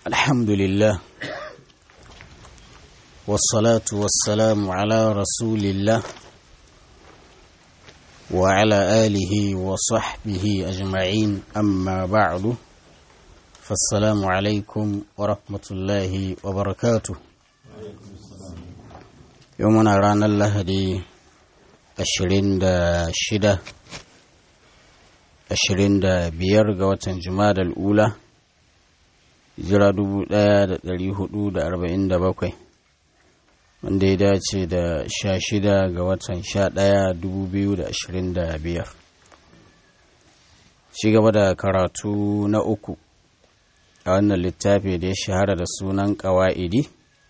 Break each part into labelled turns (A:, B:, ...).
A: الحمد لله والصلاة والسلام على رسول الله وعلى آله وصحبه أجمعين أما بعد فالسلام عليكم ورحمة الله وبركاته يومنا رانا الله دي أشرين دا شدة أشرين دا بيرغ وتنجماد الأولى jira dubu ɗaya da ɗari hudu da arba'in da bakwai wanda ya dace da sha shida ga watan sha ɗaya dubu biyu da ashirin da biyar ci gaba da karatu na uku a wannan littafi da ya shahara da sunan ƙawa'idi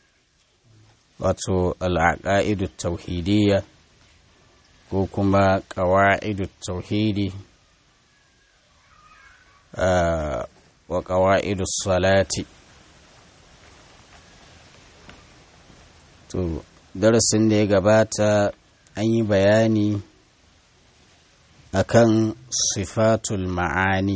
A: wato al'aƙa'idu tauhidiyya ko kuma ƙawa'idu tauhidi wa ƙawa'idu salati to darasin da ya gabata an yi bayani akan sifatul ma'ani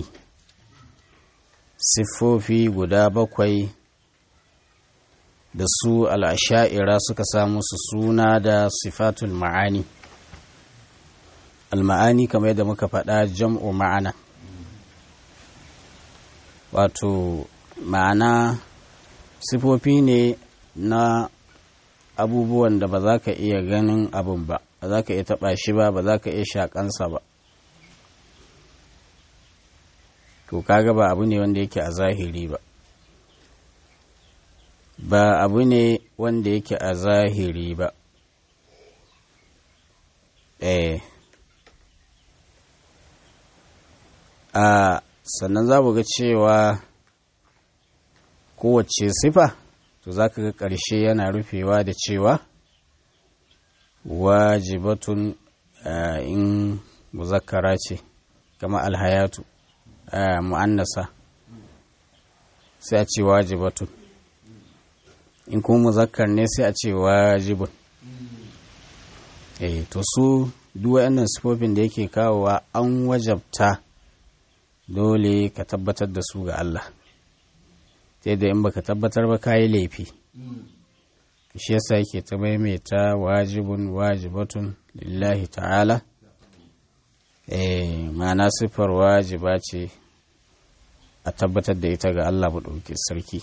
A: siffofi guda bakwai da su al'asha'ira suka samu su suna da sifatul ma'ani al-ma'ani kamar yadda muka faɗa jam'u ma'ana wato ma'ana sifofi ne na abubuwan da ba za ka iya ganin abin ba ba za ka iya taɓa shi ba ba za ka iya shaƙansa ba to kaga ba abu ne wanda yake a zahiri ba ba abu ne wanda yake a zahiri ba eh a sannan za mu ga cewa kowace sifa to za ka ga ƙarshe yana rufewa da cewa wajibatun in muzakkara ce kama alhayatu mu'annasa sai a ce wajibatun in kuma muzakkar ne sai a ce wajibun eh to su duk waɗannan sifofin da yake kawowa an wajabta dole ka tabbatar da su ga Allah sai da in baka tabbatar ba kayi laifi shi yasa yake ta maimaita wajibun wajibatun lillahi ta'ala eh ma'ana siffar wajiba ce a tabbatar da ita ga Allah ɗauki sarki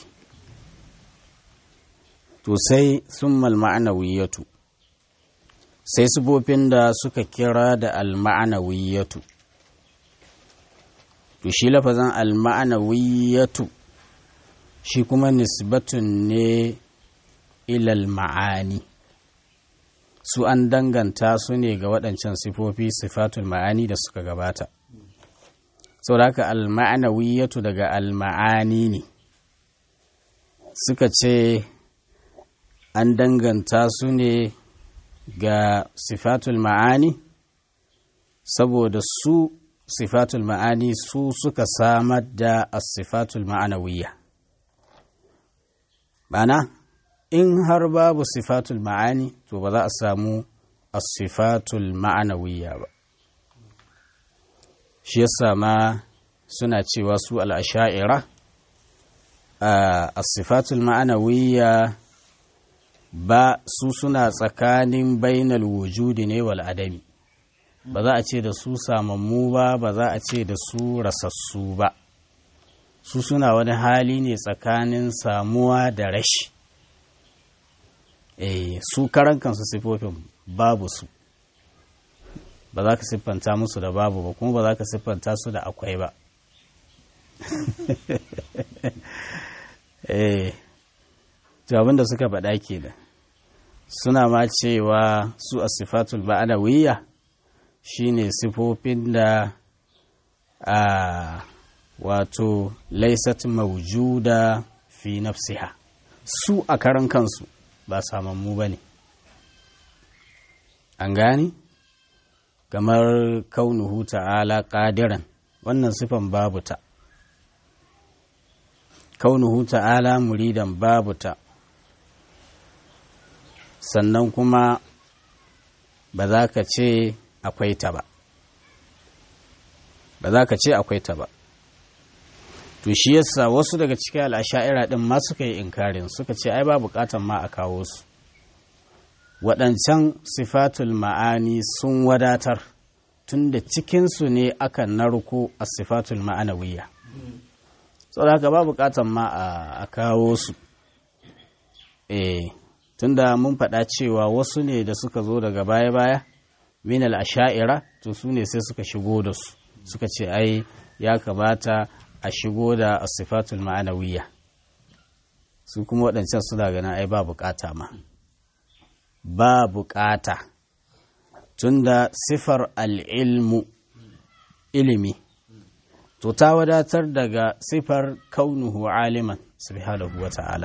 A: to sai summal ma'anawiyatu sai sifofin da suka kira da al-ma'anawiyatu to shi lafazan alma'anawiyatu shi kuma nisbatun ne ilal ma'ani su an danganta su ne ga waɗancan sifofi sifatul ma'ani da suka gabata sau da haka alma'anawiyatu daga alma'ani ne suka ce an danganta su ne ga sifatul ma'ani saboda su sifatul ma'ani su suka samar da asifatul ma'anawiyya ma'ana in har babu sifatul ma'ani to ba za a samu asifatul ma'anawiyya ba shi yasa ma suna cewa su al'asha'ira a sifatul ma'anawiyya ba su suna tsakanin bainal wujudi ne wal adami ba za a ce da su samammu ba ba za a ce da su rasassu ba su suna wani hali ne tsakanin samuwa da rashi eh su karan kansu siffofin babu su ba za ka siffanta musu da babu ba kuma ba za ka siffanta su da akwai ba eh to abinda suka faɗa ke da suna ma cewa su a sifatul ba'adawiyya shine sifofin da a wato laisat maujuda fi nafsiha su a karan kansu ba samammu ba ne an gani kamar kaunuhu ta'ala ƙadiran wannan sifan babu ta kaunuhu ta'ala muridan babu ta sannan kuma ba za ka ce akwai ta ba ba za ka ce akwai ta ba to shi yasa wasu daga cikin al'asha'ira din ma suka yi inkarin suka ce ai ba bukatan ma a kawo su waɗancan sifatul ma'ani sun wadatar tunda cikinsu ne aka narko a sifatul ma'anawiyya saboda haka ba bukatan ma a kawo su eh tunda mun faɗa cewa wasu ne da suka zo daga baya-baya min al'asha'ira to su ne sai suka shigo da su suka ce ai ya kamata a shigo da asifatul ma'anawiyya su kuma waɗancan suna ganin ai ba bukata ma ba bukata tunda sifar al'ilmu ilimi to ta wadatar daga sifar kaunuhu aliman subhanahu wa ta'ala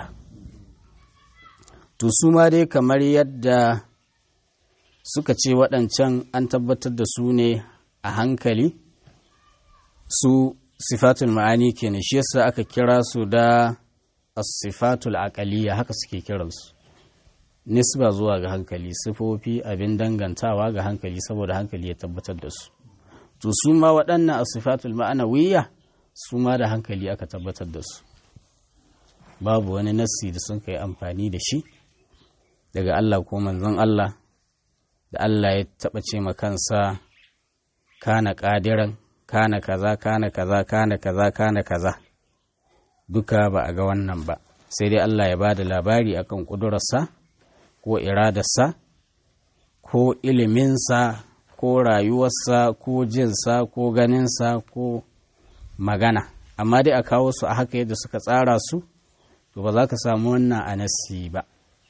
A: to su ma dai kamar yadda suka ce waɗancan an tabbatar da su ne a hankali su sifatul ma'ani kenan shi yasa aka kira su da as-sifatul aqaliyya haka suke kiransu nisba zuwa ga hankali sifofi abin dangantawa ga hankali saboda hankali ya tabbatar da su to su ma waɗannan as-sifatul ma'anawiyya su ma da hankali aka tabbatar da su babu wani nassi da sun kai amfani da shi daga Allah ko manzon Allah da Allah ya taɓa ce ma kansa kana ƙadiran kana kaza kana kaza kana kaza kana kaza duka ba a ga wannan ba sai dai Allah ya ba da labari akan ƙudurarsa ko iradarsa ko iliminsa ko rayuwarsa ko jinsa ko ganinsa ko magana amma dai a kawo su a haka yadda suka tsara su to ba za ka samu wannan a nassi ba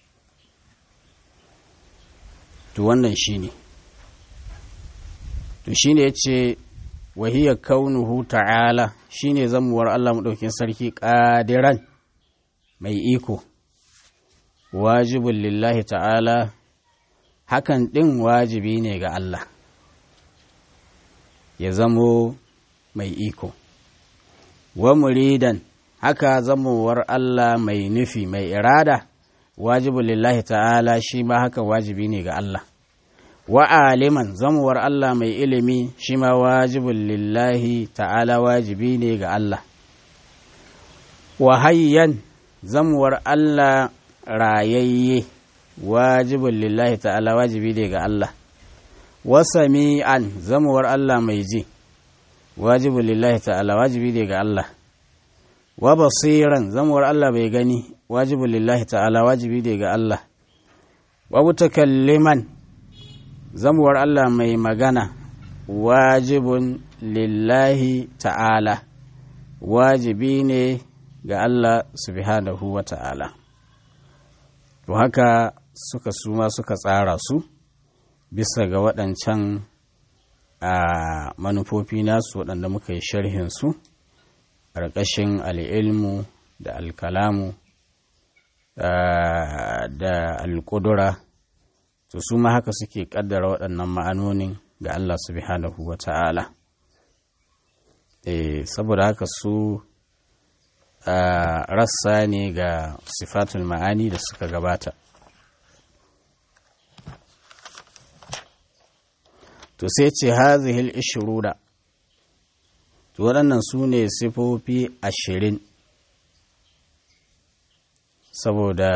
A: to wannan shi ne to shi ne ya ce wahiyar kaunuhu ta'ala shi ne zamuwar Allah maɗaukin sarki ƙadiran mai iko wajibin lillahi ta'ala hakan ɗin wajibi ne ga Allah ya zamo mai iko wa muridan haka zamowar Allah mai nufi mai irada wajibin lillahi ta'ala shi ma haka wajibi ne ga Allah wa aliman zamuwar Allah mai ilimi shi ma wajibin lillahi ta'ala wajibi ne ga Allah wa hayyan zamuwar Allah rayayye wajibin lillahi ta'ala wajibi ne ga Allah wa sami'an zamuwar Allah mai ji wajibin lillahi ta'ala wajibi ne ga Allah wa basiran zamuwar Allah bai gani wajibin lillahi ta'ala wajibi ne ga Allah wa mutakalliman zamuwar Allah mai magana wajibin lillahi ta'ala wajibi ne ga Allah subhanahu wa ta'ala to haka suka suma suka tsara su bisa ga waɗancan a manufofi nasu waɗanda muka yi sharhinsu ƙarƙashin al'ilmu da alkalamu da alƙudura to su ma haka suke ƙaddara waɗannan ma'anonin ga Allah subhanahu wa ta'ala e, saboda haka su rassa ne ga sifatul ma'ani da suka gabata to sai ce hazihil ishirura to waɗannan su ne sifofi ashirin saboda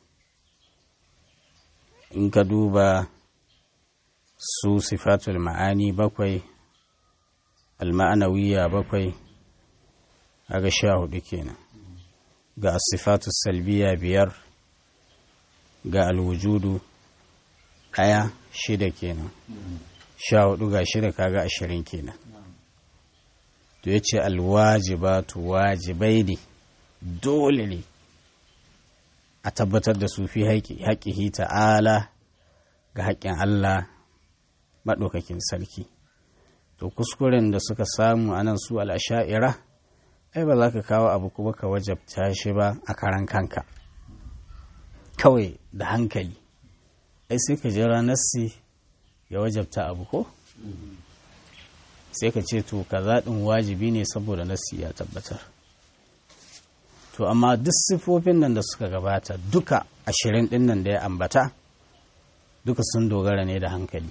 A: in ka duba su sifatul ma'ani bakwai alma'anawiya bakwai aga sha hudu kenan ga sifatul salbiya biyar ga alwujudu ɗaya shida kenan sha hudu ga shida kaga ashirin kenan to ya ce alwajibatu wajibai ne dole ne a tabbatar da su fi haƙihi ta'ala ga haƙƙin Allah maɗaukakin sarki to kuskuren da suka samu a nan su al'asha'ira ai ba za ka kawo abu kuma ka wajabta shi ba a karan kanka kawai da hankali ai sai ka jira nassi ya wajabta abu ko sai ka ce to kaza ɗin wajibi ne saboda nassi ya tabbatar to amma duk siffofin nan da suka gabata duka ashirin ɗin nan da ya ambata duka sun dogara ne da hankali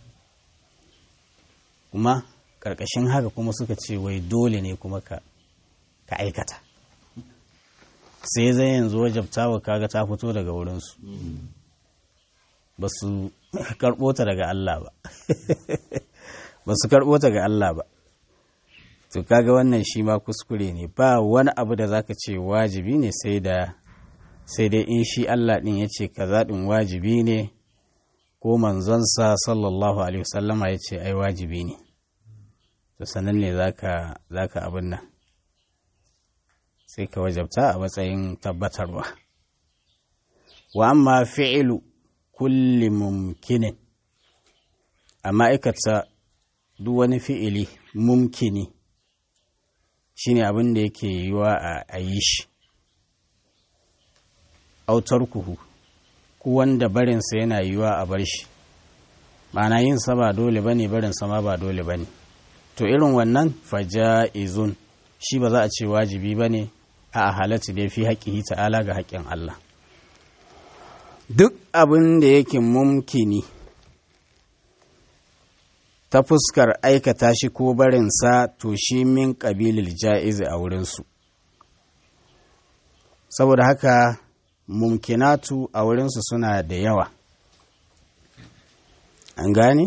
A: kuma ƙarƙashin haka kuma suka ce wai dole ne kuma ka ka aikata sai zai yanzu wajabtawa kaga ta fito daga wurinsu ba su karɓo ta daga Allah ba ba su karɓo ta ga Allah ba to kaga wannan shi ma kuskure ne ba wani abu da zaka ce wajibi ne sai da sai dai in shi Allah ɗin ya ce kaza ɗin wajibi ne ko manzonsa sallallahu alaihi wasallama ya ce ai wajibi ne to sanan ne zaka zaka abin nan sai ka wajabta a matsayin tabbatarwa wa amma fi'ilu kulli mumkinin a ma'aikata duk wani fi'ili mumkini shine abin da yake yiwa a yi shi autar kuhu ku wanda barinsa yana yiwa a bar shi ma'ana yin sa ba dole ba ne barinsa ma ba dole ba ne to irin wannan faja'izun shi ba za a ce wajibi ba ne a halatta da fi haƙƙihi ta'ala ga haƙƙin Allah duk abin da yake mumkini ta fuskar aikata shi ko barinsa to shi min ƙabilil ja'izi a wurinsu saboda haka mumkinatu a wurinsu suna da yawa an gane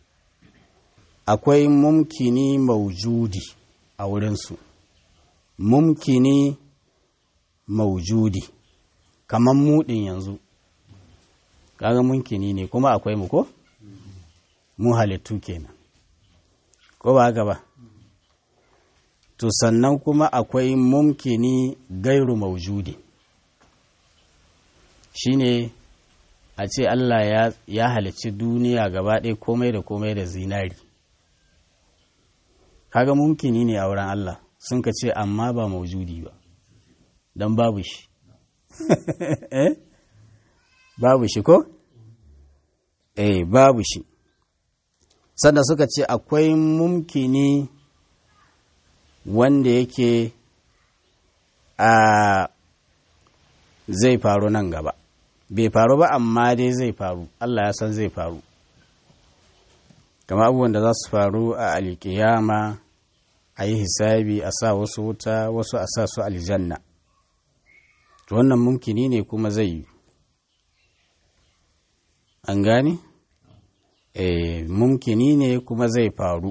A: akwai mumkini maujudi a wurinsu mumkini maujudi kamar mudin yanzu kaga mumkini ne kuma akwai mu ko mu halittu kenan ko ba haka ba to sannan kuma akwai mumkini gairu maujudi shine a ce Allah ya, ya halicci duniya gaba ɗaya komai da komai da zinari kaga mumkini ne a wurin Allah sun ka ce amma ba maujudi ba don babu shi babu shi ko? eh babu shi sannan suka ce akwai mumkini wanda yake a zai faru nan gaba bai faru ba amma dai zai faru Allah ya san zai faru kama abubuwan da za su faru a alkiyama a yi hisabi a sa wasu wuta wasu a sa su aljanna to wannan mumkini ne kuma zai yi an gane? eh mumkini ne kuma zai faru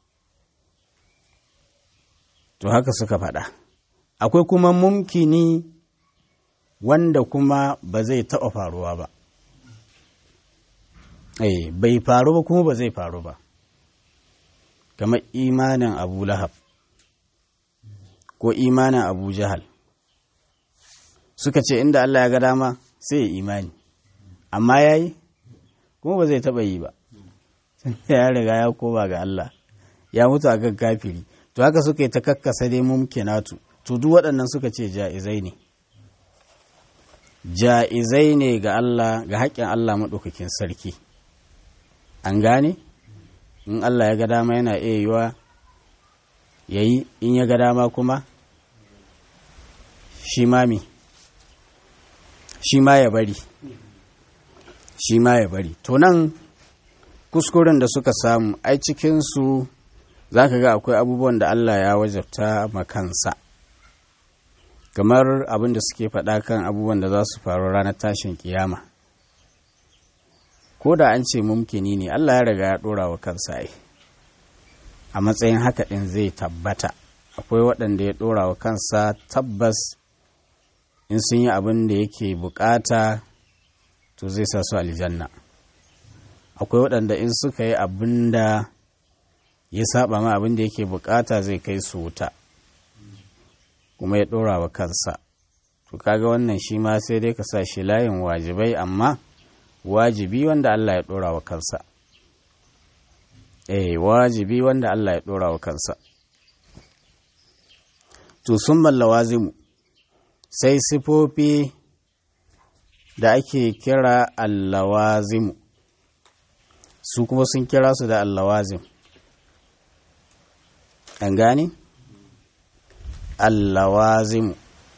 A: to haka suka faɗa akwai kuma mumkini wanda kuma ba zai taɓa faruwa ba eh bai faru ba kuma ba zai faru ba kamar imanin abu lahab ko imanin abu jahal suka ce inda Allah ya ga dama sai ya imani amma ya yi kuma ba zai taɓa yi ba ya riga ya koma ga Allah ya mutu a kan kafiri to haka suka yi ta kakkasa dai mumkinatu to duk waɗannan suka ce ja'izai ne ja'izai ne ga Allah ga haƙƙin Allah maɗaukakin sarki an gane in Allah ya ga dama yana iya yiwa ya yi in ya ga dama kuma shi mami shi ma ya bari shi ma ya bari to nan kuskuren da suka samu ai cikinsu za ka ga akwai abubuwan da Allah ya wajabta makansa kamar abin da suke faɗa kan abubuwan da za su faru ranar tashin kiyama ko da an ce mumkini ne Allah ya riga ya ɗora wa kansa ai a matsayin haka ɗin zai tabbata akwai waɗanda ya ɗora wa kansa tabbas in sun yi abin da yake bukata to zai sa su aljanna akwai waɗanda in suka yi abin da ya saba ma abin da yake bukata zai kai su wuta kuma ya ɗora wa kansa to kaga wannan shi ma sai dai ka sa shi layin wajibai amma wajibi wanda Allah ya ɗora wa kansa eh wajibi wanda Allah ya ɗora wa kansa to sun mallawazimu sai sifofi da ake kira allawazimu su kuma sun kira su da allawazim an gane? allawazimu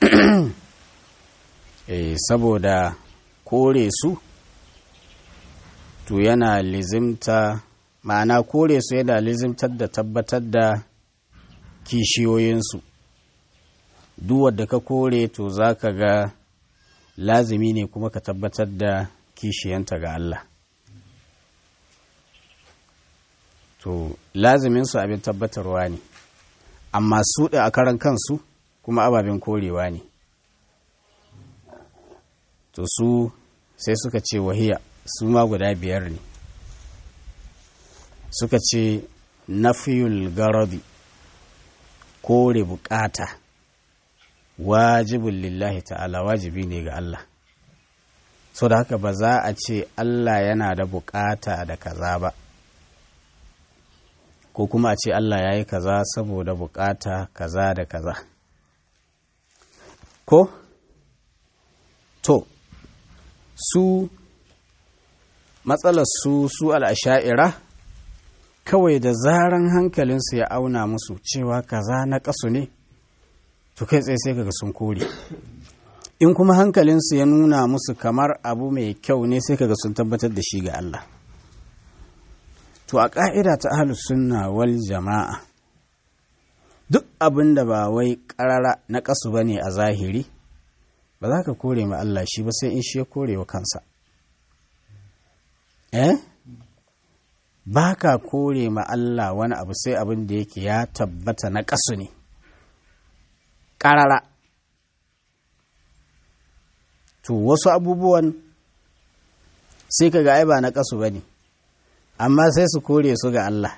A: e, saboda kore su to yana lizimta ma'ana kore su yana lizimtar da tabbatar da kishiyoyinsu duk wadda ka kore to za ka ga lazimi ne kuma ka tabbatar da kishiyanta ga Allah to laziminsu abin tabbatarwa ne amma su da a karan kansu kuma ababen korewa ne to su sai suka ce wahiya su ma guda biyar ne suka ce nafiyul garadi kore bukata wajibin lillahi ta'ala wajibi ne ga Allah so da haka ba za a ce Allah yana da bukata da kaza ba ko kuma a ce Allah ya yi kaza saboda bukata kaza da kaza ko to su matsalar su su al'asha'ira kawai da zaran hankalinsu ya auna musu cewa kaza na ƙasu ne to kai tsaye sai kaga sun kore in kuma hankalinsu ya nuna musu kamar abu mai kyau ne sai kaga sun tabbatar da shi ga Allah to a ƙa'ida ta ahlus sunna wal jama'a duk abin da ba wai ƙarara na ƙasu ba ne a zahiri ba za ka kore ma Allah shi ba sai in shi ya kore wa kansa eh ba ka kore ma Allah wani abu sai abin da yake ya tabbata na ƙasu ne ƙarara to wasu abubuwan sai ka ga ai ba na ƙasu ba ne amma sai su kore su ga Allah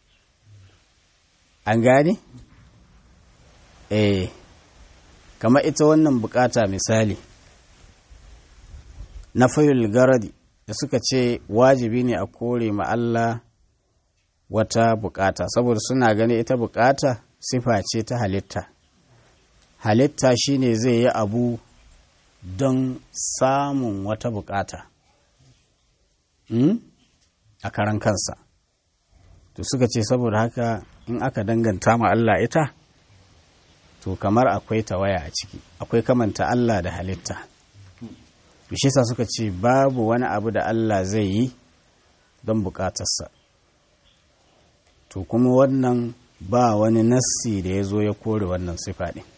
A: an gane? eh kama ita wannan bukata misali na fayul garadi da suka ce wajibi ne a kore ma Allah wata bukata saboda suna gani ita bukata sifa ce ta halitta halitta shine zai yi abu don samun wata bukata hmm? a karan kansa to suka ce saboda haka in aka danganta ma Allah ita to kamar akwai tawaya a ciki akwai kamanta Allah da halitta shi sa suka ce babu wani abu da Allah zai yi don bukatarsa to kuma wannan ba wani nassi da ya zo ya kore wannan sifa ɗin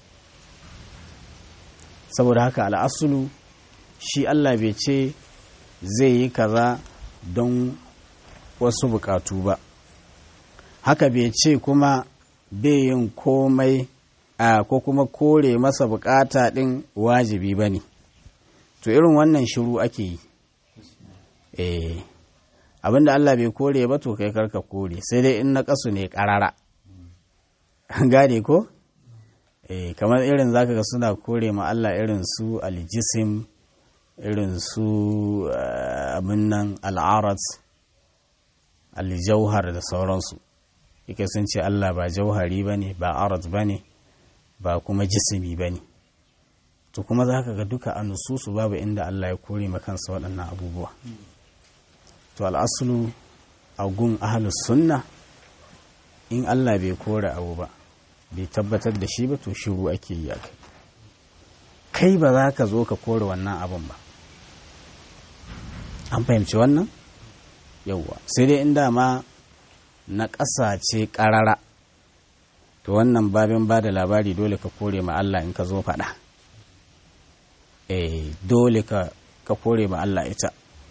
A: saboda haka al'asulu shi Allah bai ce zai yi kaza don wasu bukatu ba haka bai ce kuma bai yin komai a ko kuma kore masa bukata ɗin wajibi ba ne to irin wannan shiru ake yi eh abinda Allah bai kore ba to kai karka kore sai dai in na kasu ne karara gane ko eh kamar irin zaka ga suna kore ma Allah irin su aljisim irin su abin nan al'arat aljauhar da sauransu yake sun ce Allah ba jauhari ba ne ba arat ba ne ba kuma jisimi ba ne to kuma za ka ga duka a nususu babu inda Allah ya kore kansa waɗannan abubuwa to al'asulu a gun ahalus sunna in Allah bai kore abu ba bai tabbatar da shi ba to shiru ake yi a kai kai ba za ka zo ka kore wannan abin ba an fahimci wannan yauwa sai dai inda ma na ƙasa ce ƙarara to wannan babin ba da labari dole ka kore ma Allah in ka zo faɗa eh dole ka ka kore ma Allah ita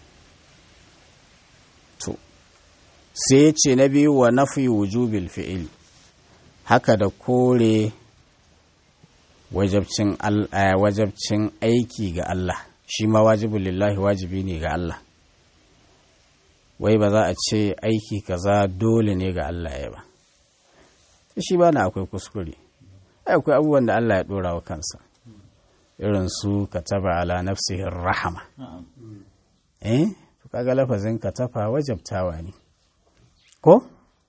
A: to sai ya ce na biyu wa nafi wujubil fi'il haka da kore wajabcin wajabcin aiki ga Allah shi ma wajibul lillahi wajibi ne ga Allah wai ba za a ce aiki kaza dole ne ga Allah ya ba shi ba na akwai kuskure akwai abubuwan da Allah ya dora wa kansa irin su kataba ala nafsihin rahama eh to kaga lafazin katafa wajabtawa ne ko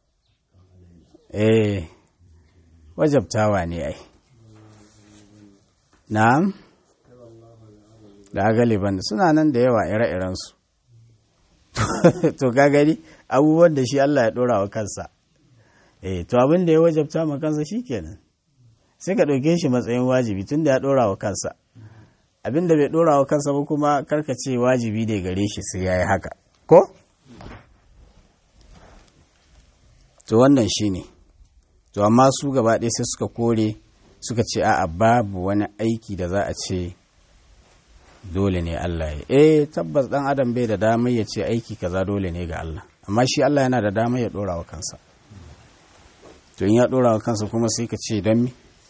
A: eh wajabtawa ne ai na'am da galiban suna nan da yawa ire-irensu to ka gani abubuwan da shi Allah ya dora wa kansa eh to abin da ya wajabta ma kansa shikenan sai ka ɗauke shi matsayin wajibi tun da ya dora wa kansa abin da bai dora wa kansa ba kuma karkace wajibi ne gare shi sai yayi haka ko to wannan shine to amma su gaba ɗaya sai suka kore suka ce a'a babu wani aiki da za a ce dole ne Allah ya eh tabbas dan adam bai da damar ya ce aiki kaza dole ne ga Allah amma shi Allah yana da damar ya dora wa kansa to in ya dora wa kansa kuma sai ka ce don mi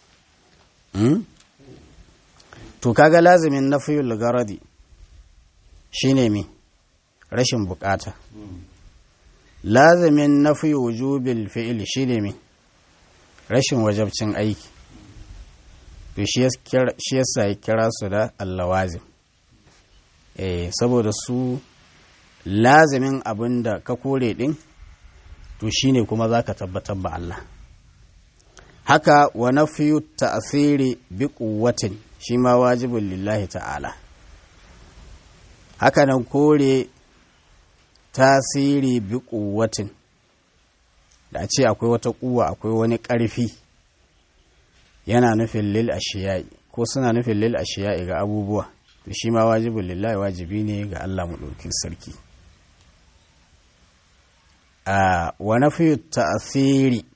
A: to kaga lazimin nafiyul garadi shine mi rashin bukata lazimin nafi wujubil fi'il shine mi rashin wajabcin aiki to shi yasa ya kira su da allawazim eh saboda su lazimin abin da ka kore din to shine kuma zaka tabbatar ba Allah haka wa nafiyu ta'thiri bi quwwatin shi ma wajibun lillahi ta'ala haka nan kore tasiri bi quwwatin da a ce akwai wata kuwa akwai wani ƙarfi yana nufin lil ashiya'i ko suna nufin lil ashiya'i ga abubuwa to shi ma wajibin lillahi wajibi ne ga Allah maɗaukin sarki a wa nafiyu ta'asiri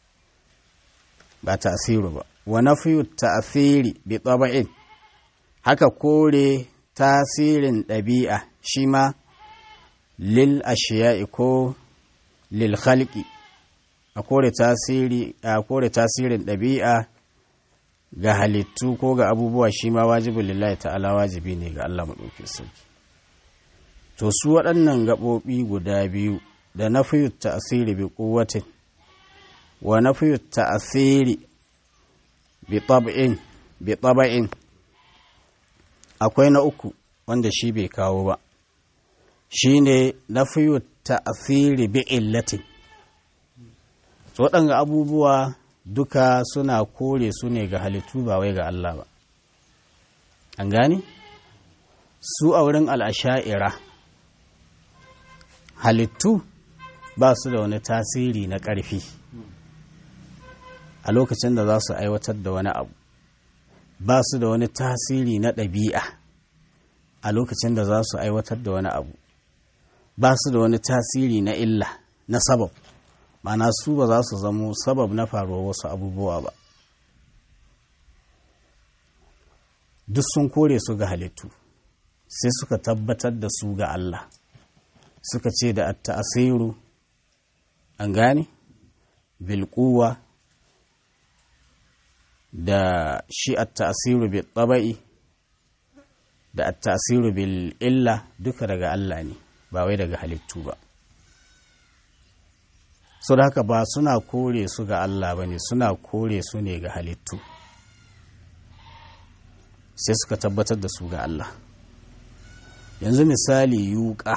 A: ba ta'asiru ba wa nafiyu ta'asiri bi taba'in haka kore tasirin ɗabi'a shi ma lil ashiya'i ko lil khalqi a kore tasiri a kore tasirin ɗabi'a ga halittu ko ga abubuwa shi ma wajibin lillahi ta'ala wajibi ne ga Allah maɗauki sarki to su waɗannan gaɓoɓi guda biyu da na fiye ta'asiri bi ƙuwatin wa na fiye ta'asiri bi tab'in bi taba'in akwai na uku wanda shi bai kawo ba shi ne na fiye ta'asiri bi illatin waɗanga abubuwa duka suna kore su ne ga halittu ba wai ga Allah ba an gane su a wurin al'asha'ira halittu ba su da wani tasiri na ƙarfi a lokacin da za su aiwatar da wani abu ba su da wani tasiri na ɗabi'a a lokacin da za su aiwatar da wani abu ba su da wani tasiri na illa na sabab mana su ba za su zamo sabab na faruwar wasu abubuwa ba duk sun kore su ga halittu sai suka tabbatar da su ga Allah suka ce da ta'asiru an gane bilkuwa da shi at-ta'asiru bil tabai da at-ta'asiru bil illa duka daga Allah ne ba wai daga halittu ba so da haka ba suna kore su ga Allah ba ne suna kore su ne ga halittu sai suka tabbatar da su ga Allah yanzu misali yuka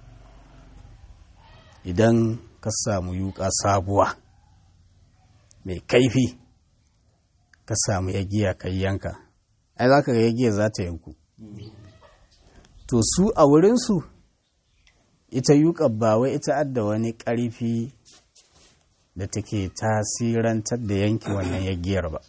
A: idan ka samu yuka sabuwa mai kaifi ka samu yagiya kai yanka ai za ka ga yagiya za ta yanku to su a wurinsu ita yuka ba wai ita adda wani ƙarfi da take tasirantar da yanki wannan yagiyar ba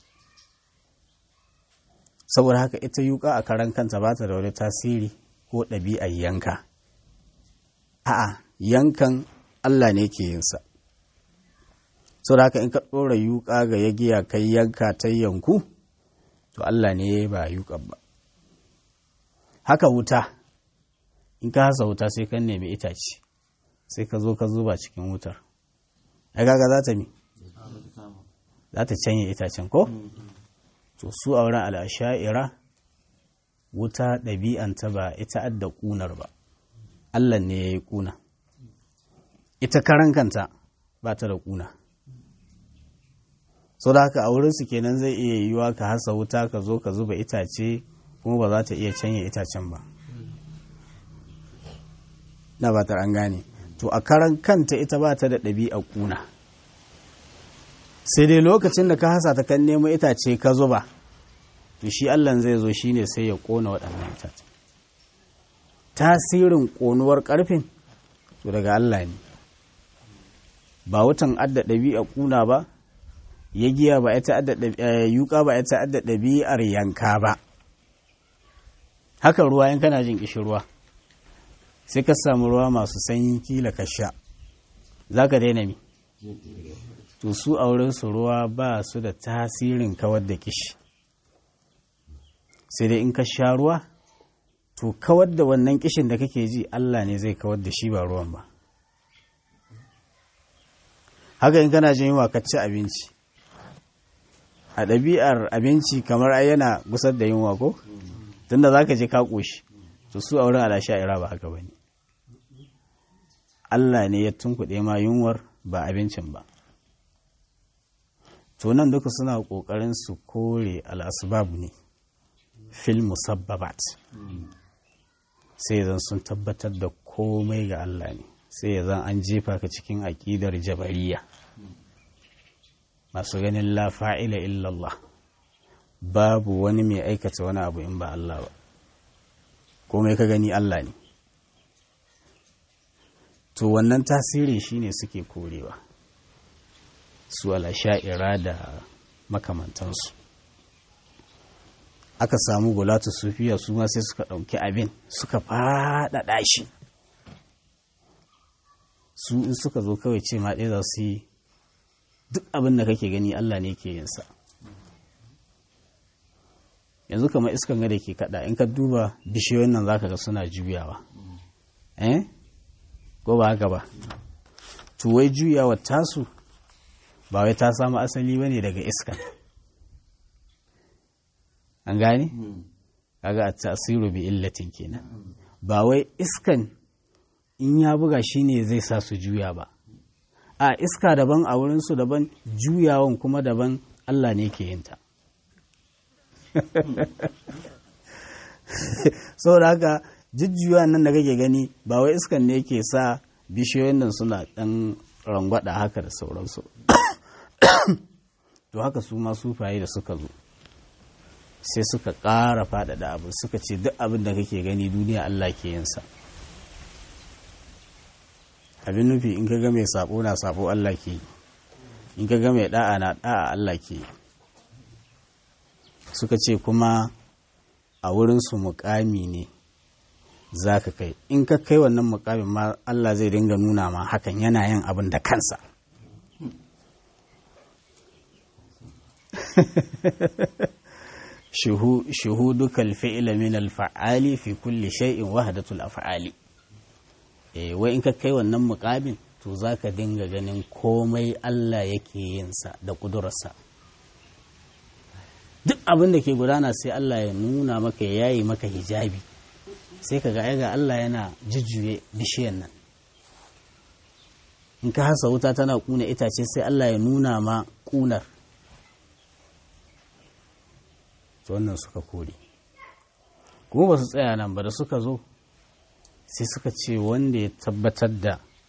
A: saboda haka ita yuka a karan kanta ba ta da wani tasiri ko ɗabi'ar yanka a'a yankan Allah ne ke yinsa saboda haka in ka ɗora yuka ga yagiya kai yanka ta yanku to Allah ne ba yuka ba haka wuta in ka hasa wuta sai kan nemi itace sai ka zo ka zuba cikin wutar ai kaga za ta mi za ta canye itacen ko to su a wurin al'asha'ira wuta ɗabi'anta ba ita adda ƙunar ba Allah ne ya yi ƙuna ita karan kanta ba ta da ƙuna so da haka a wurinsu kenan zai iya yiwuwa ka hasa wuta ka zo ka zuba itace kuma ba za ta iya canye itacen ba na ba ta an gane to a karan kanta ita ba ta da ɗabi'a ƙuna sai dai lokacin da ka hasa ta kan nemo itace ka zuba to shi allah zai zo shine sai ya ƙona waɗannan itace tasirin ƙonuwar ƙarfin to daga allah ne ba wutan adda ɗabi'a ƙuna ba ya giya ba ita adda yuka ba ita adda ɗabi'ar yanka ba haka ruwa in kana jin ƙishirwa sai ka samu ruwa masu sanyi kila ka sha za ka daina mi to su a wurinsu ruwa ba su da tasirin kawar da kishi sai dai in ka sha ruwa to kawar da wannan kishin da kake ji Allah ne zai kawar da shi ba ruwan ba haka in kana jin yunwa ka ci abinci a ɗabi'ar abinci kamar ai yana gusar da yunwa ko tunda za ka je ka ƙoshi to su a wurin alasha'ira ba haka ba ne Allah ne ya tunkuɗe ma yunwar ba abincin ba to nan duka suna ƙoƙarin su kore al'asbab ne fil musabbabat sai zan sun tabbatar da komai ga Allah ne sai ya zan an jefa ka cikin aƙidar jabariya masu ganin la fa'ila illallah babu wani mai aikata wani abu in ba Allah ba komai ka gani Allah ne to wannan tasiri shine suke korewa su sha'ira da makamantansu aka samu gulatu sufiya su ma sai suka ɗauki abin suka faɗaɗa shi su in suka zo kawai ce ma ɗaya za su yi duk abin da kake gani Allah ne ke yinsa yanzu kamar iskan ga da ke kada in ka duba bishiyoyin nan zaka ga suna juyawa eh ko ba haka ba to wai juyawa tasu ba wai ta samu asali bane daga iskan an gane kaga a tasiru bi illatin kenan ba wai iskan in ya buga shine zai sa su juya ba a iska daban a wurinsu daban juyawan kuma daban Allah ne ke yinta saboda haka jujjuwa nan da kake gani ba wai iskan ne ke sa bishiyoyin nan suna ɗan rangwada haka da sauransu to haka su ma sufaye da suka zo sai suka ƙara faɗaɗa abu suka ce duk abin da kake gani duniya Allah ke yinsa abin nufi in ka ga mai sabo na sabo Allah ke yi in ka ga mai da'a na da'a Allah ke yi suka ce kuma a wurinsu mukami ne za ka kai in ka kai wannan mukamin ma Allah zai dinga nuna ma hakan yana yin abin da kansa shuhuduka alfi'ila min alfa'ali fi kulli shay'in wahdatul af'ali eh wai in ka kai wannan mukamin to zaka dinga ganin komai Allah yake yin sa da kudurarsa duk abin da ke gudana sai Allah ya nuna maka ya yayi maka hijabi sai ka ga ga Allah yana jujjuye bishiyan nan in ka hasa wuta tana kuna itace sai Allah ya nuna ma kunar to wannan suka kore kuma ba su tsaya nan ba da suka zo sai suka ce wanda ya tabbatar da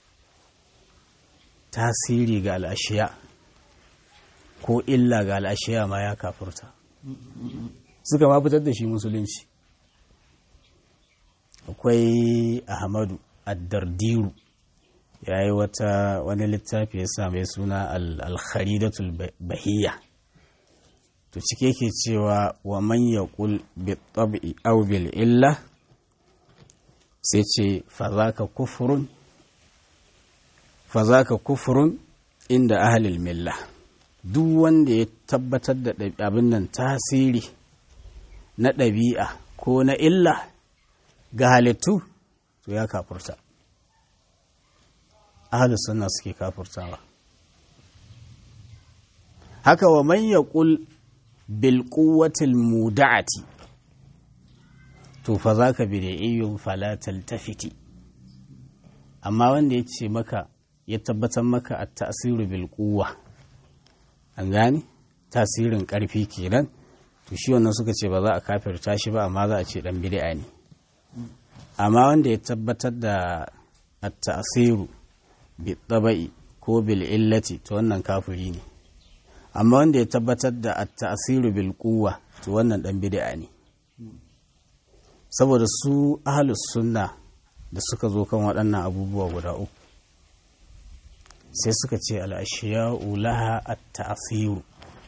A: tasiri ga al'ashiya ko illa ga al'ashiya ma ya kafurta suka ma fitar da shi musulunci akwai ahmadu addardiru ya yi wata wani littafi ya sa mai suna al-kharidatul bahiyya to cike ke cewa wa man yaqul bi tab'i aw bil illa sai ce fa zaka kufrun fa zaka kufrun inda ahlil milla duk wanda ya tabbatar da abin nan tasiri na ɗabi'a ko na illa ga halittu to ya kafurta ahalus sunna suke kafurtawa haka wa man yaqul bil quwwatil muda'ati to fa zaka bid'iyyun fala taltafiti amma wanda ya ce maka ya tabbatar maka at ta'siru bil quwwa an gane tasirin karfi kenan to shi wannan suka ce ba za a kafirta shi ba amma za a ce dan bid'a ne amma wanda ya tabbatar da at-ta'siru bi tabai ko bil illati to wannan kafiri ne amma wanda ya tabbatar da at-ta'siru bil quwwa to wannan dan bid'a ne saboda su ahlus sunna da suka zo kan waɗannan abubuwa guda uku sai suka ce al-ashiya'u laha at-ta'siru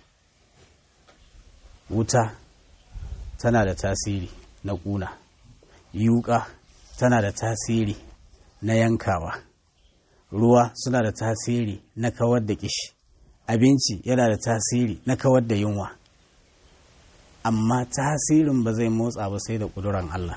A: wuta tana da tasiri na ƙuna yuƙa tana da tasiri na yankawa ruwa suna da tasiri na kawar da kishi abinci yana da tasiri na kawar da yunwa amma tasirin ba zai motsa ba sai da ƙuduran Allah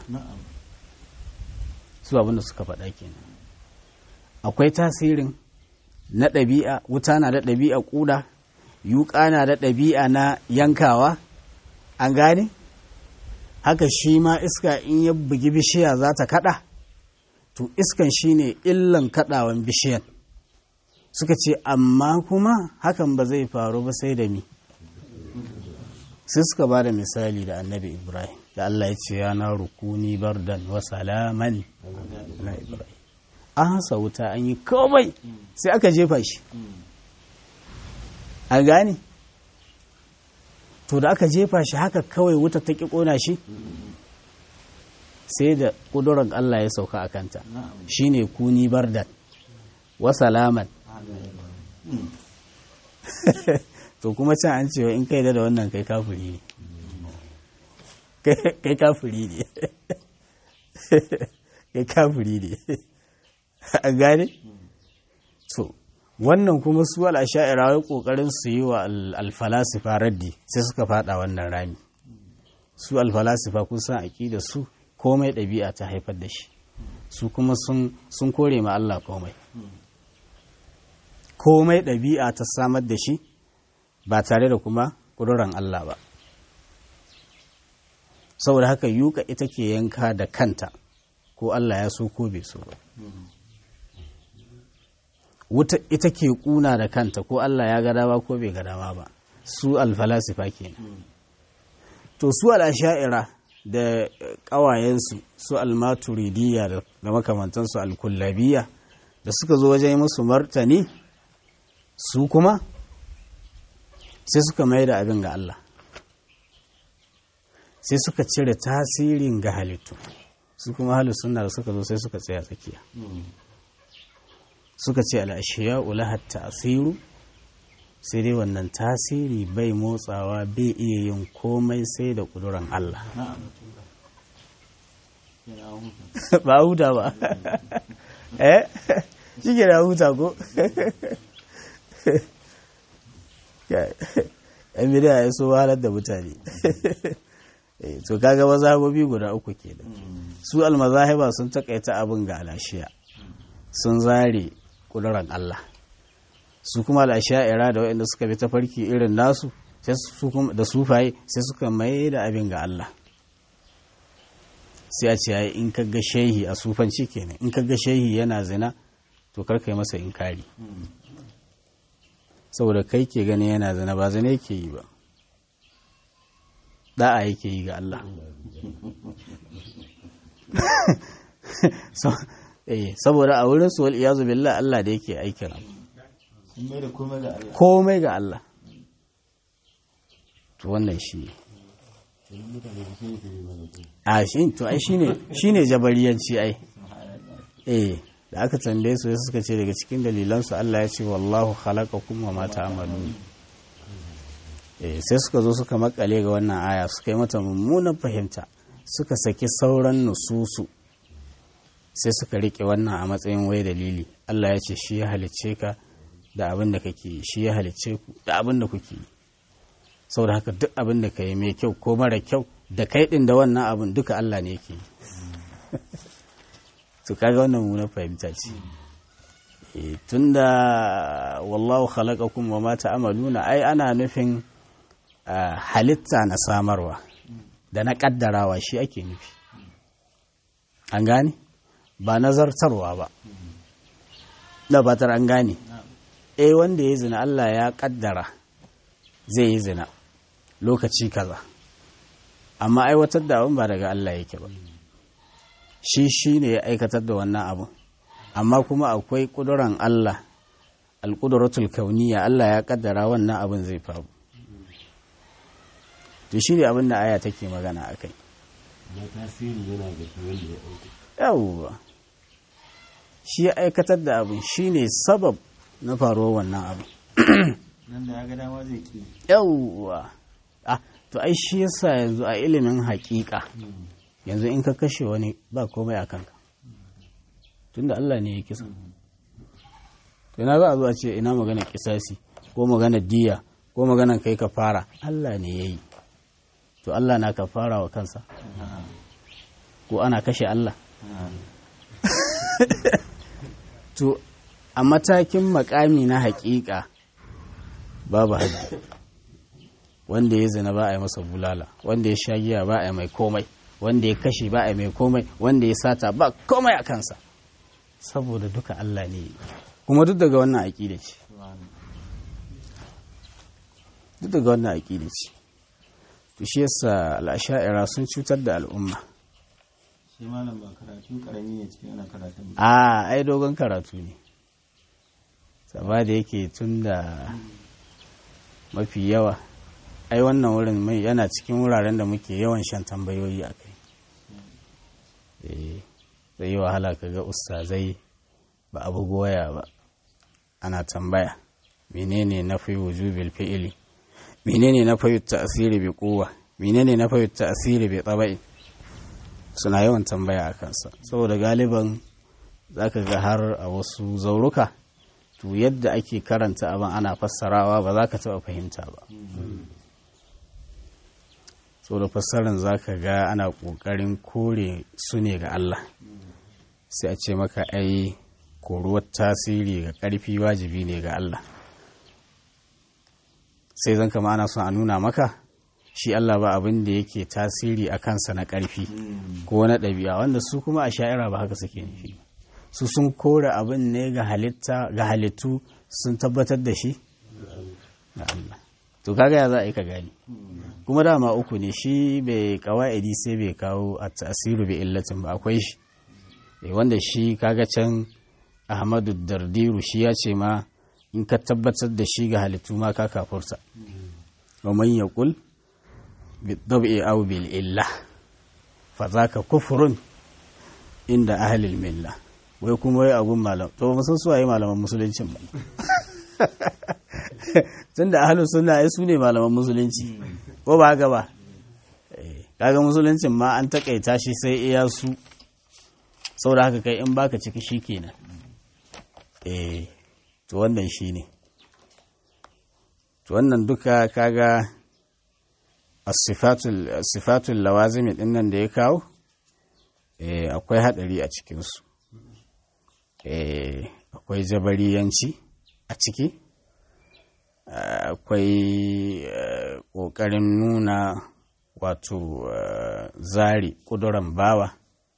A: su abinda suka faɗa kenan akwai tasirin na ɗabi'a wuta na da ɗabi'a ƙuda yuƙa na da ɗabi'a na yankawa an gane haka shi ma iska in ya bugi bishiya za ta kaɗa to iskan shi ne illan kaɗawan bishiyan suka ce amma kuma hakan ba zai faru ba sai da mi sai suka ba da misali da annabi ibrahim da allah ya ce yana rukuni bardan wa salaman na ibrahim an hasa wuta an yi komai sai aka jefa shi a gane to da aka jefa shi haka kawai wuta ta ƙi ƙona shi sai da ƙudurar Allah ya sauka a kanta shi ne kuni bardan wa salaman to kuma can an cewa in kai da wannan kai kafuri ne kai kafuri ne kai kafuri ne an gane? so wannan kuma su al'asha'ira wai kokarin su yi wa alfalasifa raddi sai suka fada wannan rami su alfalasifa kun san da su komai ɗabi'a ta haifar da shi su kuma sun kore ma Allah komai komai ɗabi'a ta samar da shi ba tare da kuma ƙuduran Allah ba saboda haka yuka ita ke yanka da kanta ko Allah ya so ko bai so ba wuta ita ke kuna da kanta ko Allah ya ga dama ko bai ga dama ba su alfalasifa kenan to su al'asha'ira da ƙawayensu su almaturidiyya da makamantansu alkullabiya da suka zo wajen musu martani su kuma sai suka mai da abin ga Allah sai suka cire tasirin ga halittu su kuma halittun da suka zo sai suka tsaya tsakiya suka ce al'ashiya ulahat ta'asiru sai dai wannan tasiri bai motsawa bai iya yin komai sai da ƙuduran Allah ba huta ba eh shi ke da huta ko yan bidiya ya so wahalar da mutane to kaga mazhabobi guda uku ke da su almazahiba sun takaita abin ga alashiya sun zare kudurar Allah su kuma al'asha'ira da waɗanda suka bi tafarki irin nasu da sufaye sai suka mai da abin ga Allah sai a ce in ka ga shehi a sufanci kenan in ka ga shehi yana zina to karka yi masa inkari saboda kai ke gani yana zina ba zina yake yi ba da'a yake yi ga Allah saboda a wurin su iyazu billah Allah da yake aikin abu komai ga Allah to wannan shi a shi to ai shine shine jabariyanci ai eh da aka tambaye su suka ce daga cikin dalilansu Allah ya ce wallahu khalaqakum wa ma ta'malun eh sai suka zo suka makale ga wannan aya suka yi mata mummunan fahimta suka saki sauran nususu sai suka rike wannan a matsayin wai dalili Allah ya ce shi ya halicce ka da abin da kake shi ya halicce ku da abin da kuke yi saboda haka duk abin da ka yi mai kyau ko mara kyau da kai din da wannan abin duka Allah ne yake yi to kaga wannan mu na fahimta ce tunda wallahu khalaqakum wa ma ta'maluna ai ana nufin halitta na samarwa da na kaddarawa shi ake nufi an gane ba nazartarwa ba da batar an gane eh wanda ya zina Allah ya kaddara zai yi zina lokaci kaza amma aiwatar da abin ba daga Allah yake ba shi shi ne ya aikatar da wannan abin amma kuma akwai ƙuduran Allah alƙuduratul kauniya Allah ya kaddara wannan abin zai faru to shi ne abin da aya take magana a kai yawwa shi ya aikatar da abin shi ne sabab na faruwar wannan abin
B: nan da ya ga dama zai ki
A: yawwa ah to ai shi yasa yanzu a ilimin haƙiƙa yanzu in ka kashe wani ba komai a kanka tunda Allah ne ya kisa to ina za a zo a ce ina magana kisasi ko maganar diya ko maganar kai ka fara Allah ne ya yi to Allah na ka fara wa kansa ko ana kashe Allah to a matakin makami na haƙiƙa babu haddi wanda ya zina ba a yi masa bulala wanda ya sha giya ba a yi mai komai wanda ya kashe ba a yi mai komai wanda ya sata ba komai a kansa saboda duka Allah ne kuma duk daga wannan aƙida ce duk daga wannan aƙida ce to shi yasa al'asha'ira sun cutar da al'umma
B: shi malam ba karatu karami ne cikin ana karatun
A: a ai dogon karatu ne saba da yake tun da mafi yawa ai wannan wurin mai yana cikin wuraren da muke yawan shan tambayoyi a kai zai yi wahala ka ga ustazai ba abu goya ba ana tambaya menene na fi wujubil fi'ili menene na fi ta'asiri bi kowa menene na fi ta'asiri bi tsabai suna yawan tambaya a kansa saboda galiban zaka ga har a wasu zauruka to yadda ake karanta abin ana fassarawa ba za ka taɓa fahimta ba saboda fassarar za ka ga ana ƙoƙarin kore su ne ga Allah sai a ce maka ai koruwar tasiri ga ƙarfi wajibi ne ga Allah sai zan kama ana son a nuna maka shi Allah ba abin da yake tasiri a kansa na ƙarfi ko na ɗabi'a wanda su kuma a sha'ira ba haka suke nufi su sun kore abin ne ga halitta ga halittu sun tabbatar da shi ga Allah to kaga ya za a yi ka gani kuma dama uku ne shi bai kawa'idi sai bai kawo a tasiru bai illatin ba akwai shi wanda shi kaga can ahmadu dardiru shi ya ce ma in ka tabbatar da shi ga halittu ma ka kafurta wa man yaqul bi dab'i aw bil illa fa zaka kufrun inda ahli al milla wai kuma wai agun malam to ba san su waye malaman musuluncin ba tunda ahlus sunna ai su ne malaman musulunci ko ba haka ba kaga musuluncin ma an takaita shi sai iya su saboda haka kai in baka ciki shikenan eh to wannan shine to wannan duka kaga as-sifatul sifatul lawazim din nan da ya kawo eh akwai hadari a cikin su eh akwai jabariyanci a ciki akwai ƙoƙarin nuna wato zari ƙuduran bawa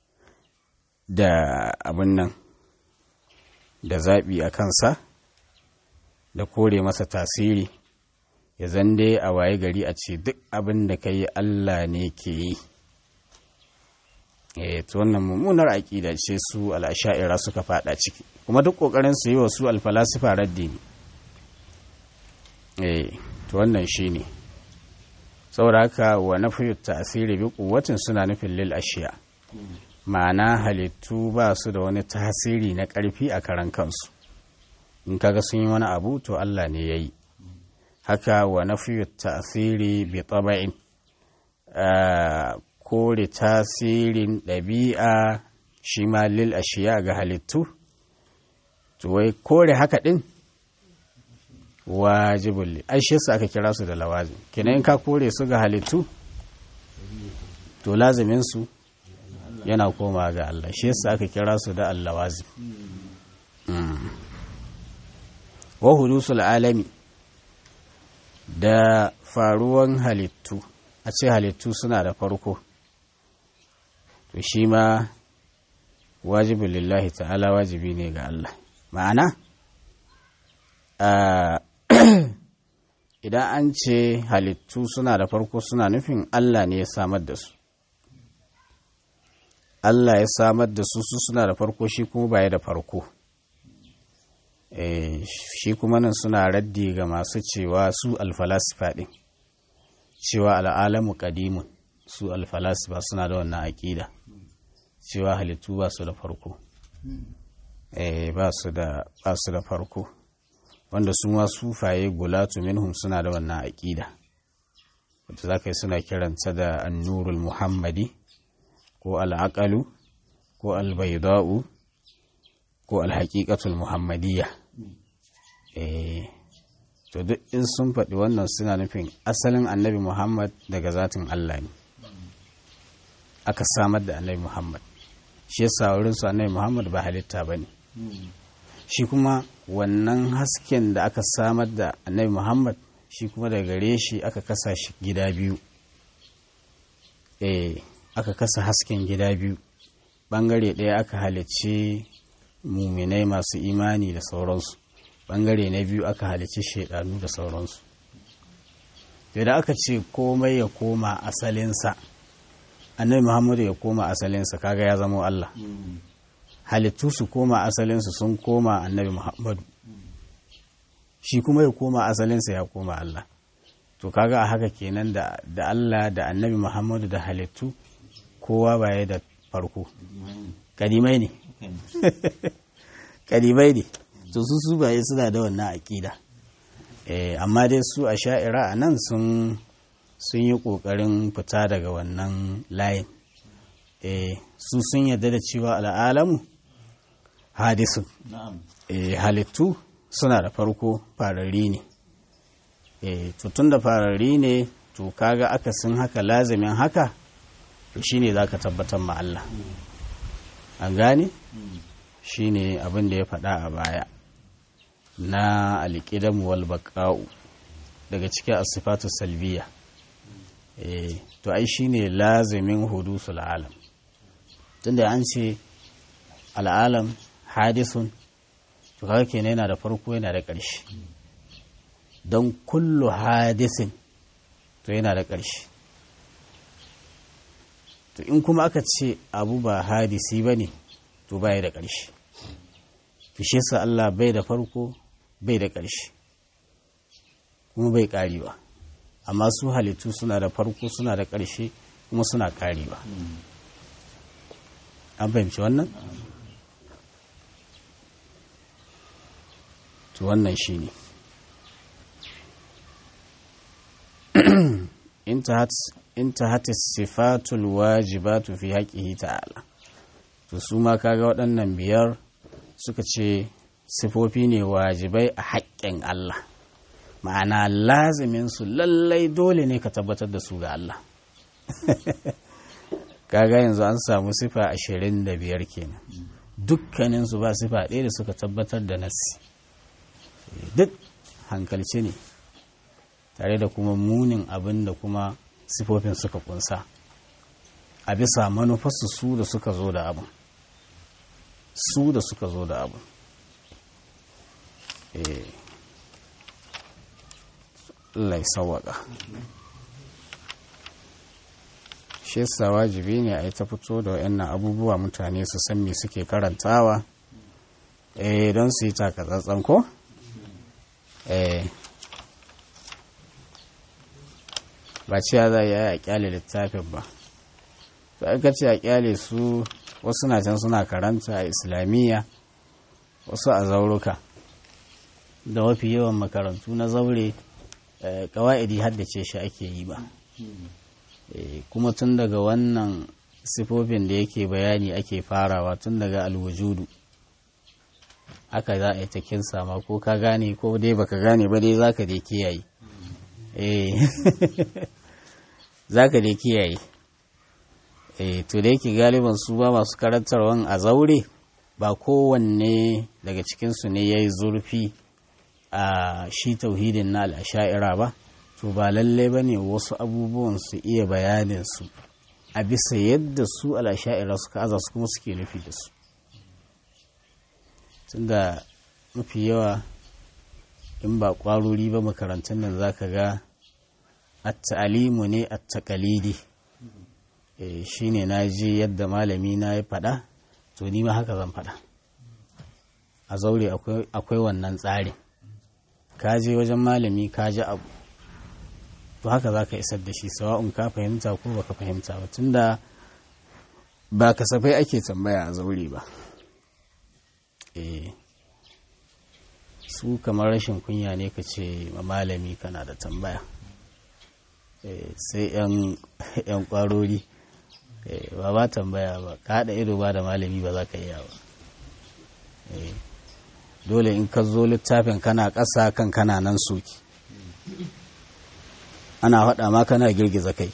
A: da abin nan da zaɓi a kansa da kore masa tasiri ya zande a waye gari a ce duk abin da ka yi Allah ne ke yi e to wannan mummunar aƙida ce su al'asha'ira suka fada ciki kuma duk ƙoƙarin su yi wa su alfalasifa raddi ne eh to wannan shine saboda haka wa nafiyu ta'siri bi quwwatin suna nufin lil ashiya ma'ana halittu ba su da wani tasiri na ƙarfi a karan kansu in kaga sun yi wani abu to Allah ne yayi haka wa nafiyu ta'siri bi taba'in kore tasirin ɗabi'a shi ma lil ashiya ga halittu to wai kore haka ɗin wajibul ai shi yasa aka kira su da lawazim kenan in ka kore su ga halittu to lazimin su yana koma ga Allah shi yasa aka kira su da allawazim wa hudusul alami da faruwan halittu a ce halittu suna da farko to shi ma wajibin lillahi ta'ala wajibi ne ga Allah ma'ana idan an ce halittu suna da farko suna nufin Allah ne ya samar da su Allah ya samar da su su suna da farko shi kuma baya da farko shi kuma nan suna raddi ga masu cewa su alfalasifa ɗin cewa al'alamu ƙadimun su alfalasifa suna da wannan aƙida cewa halittu ba su da farko ba su da farko wanda su ma sufaye gulatu minhum suna da wannan aƙida wata za ka yi suna kiranta da annurul muhammadi ko al'aƙalu ko albaida'u ko alhaƙiƙatul muhammadiyya to duk in sun faɗi wannan suna nufin asalin annabi muhammad daga zatin allah ne aka samar da annabi muhammad shi yasa wurin su annabi muhammad ba halitta ba ne shi kuma wannan hasken da aka samar da annabi muhammad shi kuma daga gare shi aka kasa shi gida biyu eh aka kasa hasken gida biyu bangare ɗaya aka halicci muminai masu imani da sauransu bangare na biyu aka halicci shaidanu da sauransu da aka ce komai ya koma asalinsa annabi muhammadu ya koma asalinsa kaga ya zama allah halittu su koma asalinsu sun koma annabi muhammadu shi kuma ya koma asalinsa ya koma allah to kaga a haka kenan da, da allah da annabi muhammadu da halittu kowa baya da farko kadimai ne kadimai ne to su su baye suna da wannan aƙida eh, amma dai su a sha'ira a nan sun sun yi ƙoƙarin fita daga wannan layin eh, su sun yarda da cewa al'alamu hadisun eh, halittu suna da farko farari ne eh, tun da farari ne to kaga akasin haka lazimin haka to shine za ka tabbatar ma Allah an gane shine abin da ya faɗa a baya na alƙidamu wal baƙa'u daga cikin asifatu salbiya eh to ai shine lazimin hudusul alam tunda an ce al'alam hadisun to kaga kenan yana da farko yana da ƙarshe don kullu hadisin to yana da ƙarshe to in kuma aka ce abu ba hadisi ba ne to baya da ƙarshe fishe sa Allah bai da farko bai da ƙarshe kuma bai ƙarewa amma su halittu suna da farko suna da ƙarshe kuma suna ƙarewa an fahimci wannan? to wannan shi ne intahat sifatul wajibatu fi haƙihi ta'ala to su ma kaga waɗannan biyar suka ce sifofi ne wajibai a haƙƙin Allah ma'ana lazimin su lallai dole ne ka tabbatar da su ga Allah kaga yanzu an samu sifa ashirin da biyar kenan dukkanin su ba sifa ɗaya da suka tabbatar da nasi duk hankalci ne tare da kuma munin abin da kuma sifofin suka kunsa a bisa manufarsu su da suka zo da abin su da suka zo da abin Allah ya sawaka shi yasa wajibi ne a yi ta fito da wayannan abubuwa mutane su san me suke karantawa eh don su yi takatsantsan ko eh ba cewa za a yi a kyale littafin ba to aka ce a kyale su wasu na can suna karanta a islamiyya wasu a zauruka da mafi yawan makarantu na zaure kawa'idi haddace shi ake yi ba kuma tun daga wannan sifofin da yake bayani ake farawa tun daga alwujudu haka za a yi ta kinsa ma ko ka gane ko dai baka gane ba dai zaka dai kiyaye eh zaka dai kiyaye eh to da yake galiban su ba masu karantarwan a zaure ba kowanne daga cikinsu ne ya yi zurfi a shi tauhidin na al'asha'ira ba to ba lalle ba ne wasu abubuwan su iya bayanin su a bisa yadda su al'asha'ira suka aza su kuma suke nufi da su tunda mafi yawa in ba kwarori ba makarantar nan za ka ga at-ta'alimu ne at-taqalidi shi ne na ji yadda malami na ya faɗa to ni ma haka zan faɗa a zaure akwai wannan tsarin ka je wajen malami ka ji abu to haka za ka isar da shi sawa'un ka fahimta ko baka fahimta ba tunda ba kasafai ake tambaya a zaure ba su kamar rashin kunya ne ka ce ma malami kana da tambaya sai 'yan kwarori ba ba tambaya ba ka haɗa ido ba da malami ba za ka iya ba dole in ka zo littafin kana ƙasa kan kana nan soki ana faɗa ma kana girgiza kai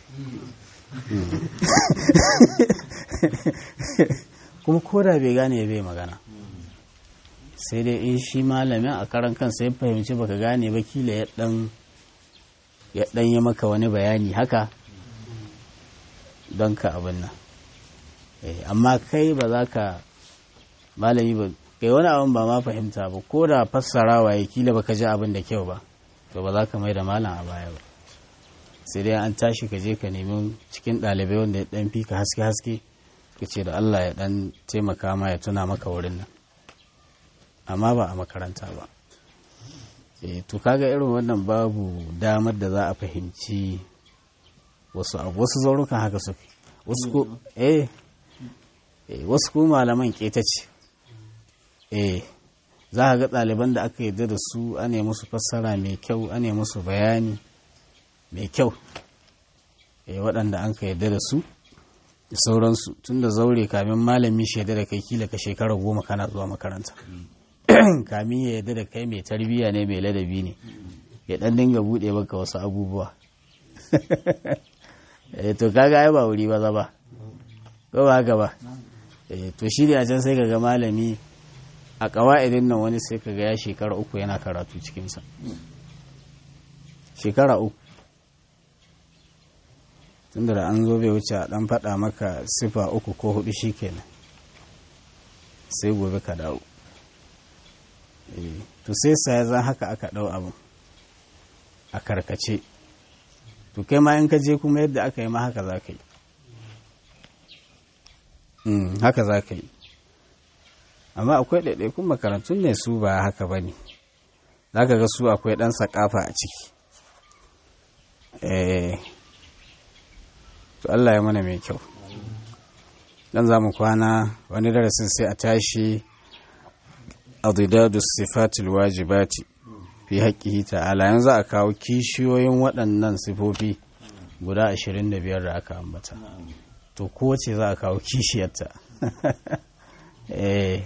A: kuma koda bai gane bai magana sai dai in shi malamin a karan kansa ya fahimci baka gane ba kila ya dan ya dan yi maka wani bayani haka don ka abin nan amma kai ba za ka malami ba kai wani abin ba ma fahimta ba ko da fassarawa ya kila baka ji abin da kyau ba to ba za ka mai da malam a baya ba sai dai an tashi ka je ka nemi cikin ɗalibai wanda ya ɗan fi ka haske haske ka ce da Allah ya ɗan taimaka ma ya tuna maka wurin nan amma ba a makaranta ba e, to kaga irin wannan babu damar da za a fahimci wasu abu wasu zaurukan haka suke wasu ko eh wasu ko malaman keta ce eh za ka ga ɗaliban da aka yarda da su ane musu fassara mai kyau ane musu bayani mai kyau eh waɗanda an ka yarda da su da sauransu tun da zaure kamin malami shaida da kai kila ka shekara goma kana zuwa makaranta kamin ya yarda da kai mai tarbiyya ne mai ladabi ne ya ɗan dinga buɗe maka wasu abubuwa to kaga ai ba wuri ba za ba ko ba haka ba to shi ne a can sai kaga malami a ƙawa'idin nan wani sai kaga ya shekara uku yana karatu cikinsa shekara uku tunda da an zo bai wuce a ɗan faɗa maka sifa uku ko hudu shi kenan sai gobe ka dawo to sai sa zan haka aka ɗau abin a karkace to kai ma in ka je kuma yadda aka yi ma haka za ka yi haka za ka yi amma akwai ɗaiɗaikun makarantun ne su ba haka ba ne za ka ga su akwai ɗan sakafa a ciki to Allah ya mana mai kyau dan za mu kwana wani darasin sai a tashi adidadu sifatul wajibati fi haƙƙihi ta'ala yanzu a kawo kishiyoyin waɗannan sifofi guda 25 da aka ambata to kowace za a kawo kishiyarta eh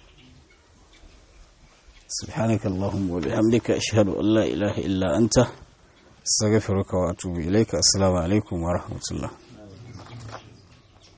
A: سبحانك اللهم وبحمدك أشهد أن لا إله إلا أنت استغفرك وأتوب إليك السلام عليكم ورحمة الله